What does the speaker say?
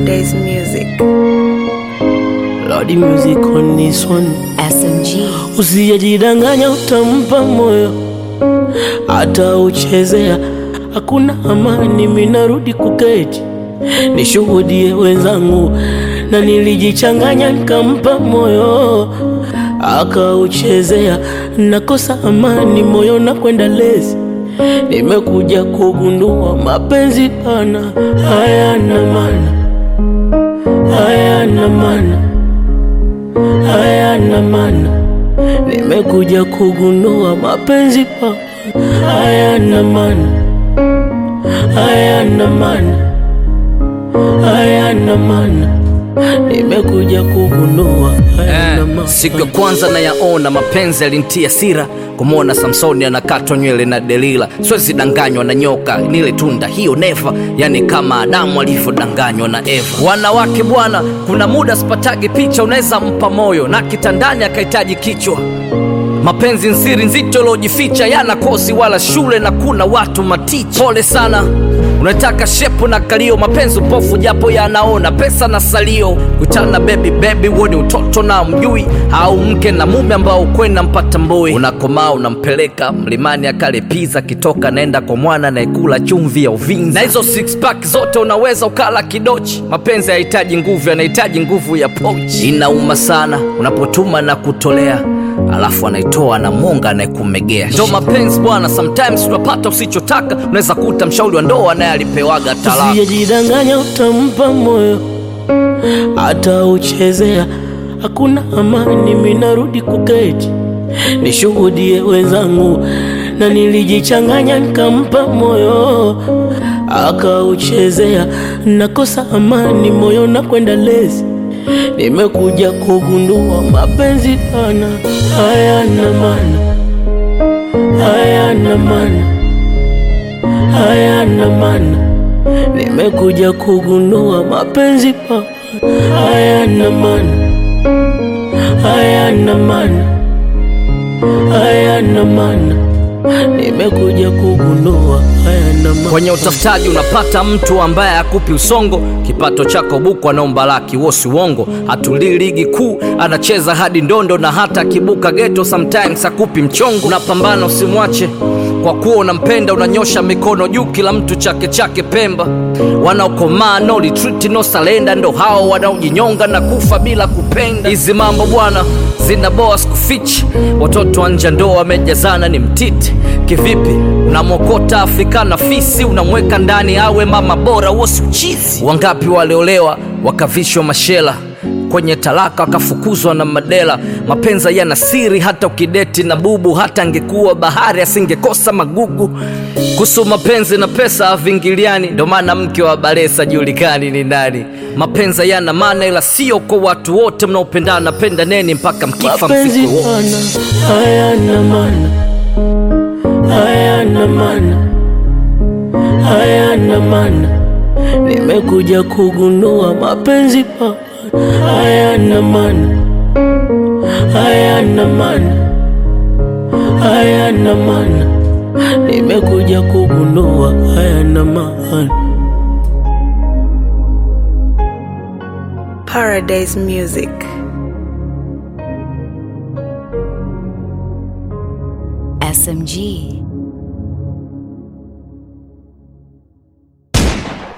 Paradise Music. Lordy music on this one. SMG. Usijidanganya, utampa moyo hata uchezea, hakuna amani. Minarudi kuketi nishuhudie wenzangu, na nilijichanganya nikampa moyo akauchezea, nakosa amani moyo na kwenda lezi. Nimekuja kugundua mapenzi pana hayana maana, hayana maana hayana maana. Nimekuja kugundua mapenzi pa hayana maana, hayana maana, hayana maana. Nimekuja kugundua hayana maana. Siku ya kwanza nayaona mapenzi yalintia sira kumwona Samsoni anakatwa nywele na Delila, siwezi danganywa na nyoka, nile tunda hiyo neva, yani kama Adamu alivyodanganywa na Eva. Wanawake bwana, kuna muda sipatagi picha, unaweza mpa moyo na kitandani akahitaji kichwa mapenzi nsiri nzito iliojificha yana kosi wala shule na kuna watu maticha pole sana unataka shepu na kalio mapenzi upofu japo yanaona pesa na salio kutana bebi bebi woni utoto na mjui au mke na mume ambao kwenda mpata mboi unakomaa unampeleka mlimani akale piza kitoka naenda kwa mwana naekula chumvi ya uvinza na hizo six pack zote unaweza ukala kidochi mapenzi hayahitaji nguvu yanahitaji nguvu ya pochi inauma sana unapotuma na kutolea alafu anaitoa na monga anayekumegea ndo mapenzi bwana sometimes unapata usichotaka unaweza kuta mshauri wa ndoa naye alipewaga talaka Usijidanganya, utampa moyo hata uchezea, hakuna amani. Minarudi kuketi nishuhudie wenzangu, na nilijichanganya nikampa moyo akauchezea, nakosa amani moyo na kwenda lezi. Nimekuja kugundua mapenzi pana hayana maana, hayana maana hayana maana. Nimekuja kugundua mapenzi pa hayana maana, hayana maana, hayana maana. Nimekuja kugundua hayana maana. kwenye utafutaji unapata mtu ambaye akupi usongo kipato chako buku anaomba laki wosi uongo hatulii ligi kuu anacheza hadi ndondo na hata akibuka geto sometimes akupi mchongo unapambana usimwache kwa kuwa unampenda unanyosha mikono juu kila mtu chake chake pemba wanaokomaa no retreat no salenda ndo hao wanaojinyonga na kufa bila kupenda hizi mambo bwana zinaboa sikufichi watoto wa nje ndoa wamejazana ni mtiti kivipi unamwokota afrika na fisi unamweka ndani awe mama bora wosi uchizi wangapi waliolewa wakavishwa mashela kwenye talaka wakafukuzwa na madela mapenza yana siri hata ukideti na bubu hata angekuwa bahari asingekosa magugu kuhusu mapenzi na pesa avingiliani ndo maana mke wa balesa julikani ni nani mapenza yana maana ila sio kwa watu wote mnaopendana pendaneni mpaka mkifa mapenzi msiku wote pana hayana maana, hayana maana, hayana maana. Nimekuja kugundua mapenzi pana hayana maana, hayana maana, hayana maana. Nimekuja kugundua hayana maana. Paradise Music. SMG.